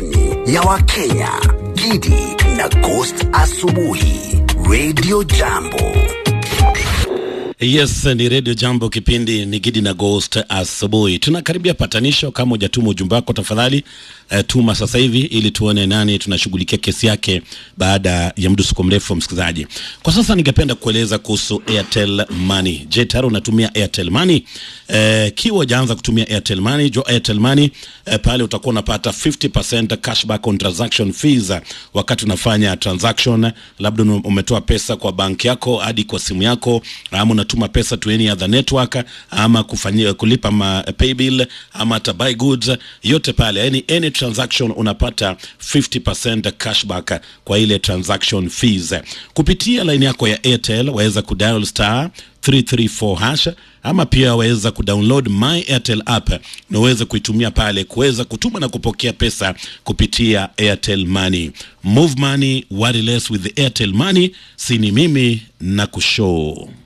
rasmi ya Wakenya, Gidi na Ghost Asubuhi, Radio Jambo. Yes, ni Radio Jambo, kipindi ni Gidi na Ghost asubuhi. Tunakaribia patanisho. Kama hujatuma ujumbe wako, tafadhali uh, tuma sasa hivi ili tuone nani tunashughulikia kesi yake baada ya mdusuko mrefu, msikilizaji. Kwa sasa ningependa kueleza kuhusu Airtel Money. Je, tayari unatumia Airtel Money? Uh, kiwa hujaanza kutumia Airtel Money, jo Airtel Money uh, pale utakuwa unapata 50% cashback on transaction fees uh, wakati unafanya transaction, labda umetoa pesa kwa banki yako hadi kwa simu yako ama unatuma pesa to any other network ama kufanyia kulipa ma pay bill ama hata buy goods, yote pale, yani any transaction unapata 50% cashback kwa ile transaction fees kupitia line yako ya Airtel. Waweza kudial star 334 hash ama pia waweza kudownload my Airtel app na uweze kuitumia pale kuweza kutuma na kupokea pesa kupitia Airtel Money. Move money, worry less with the Airtel Money. Sini mimi na kushow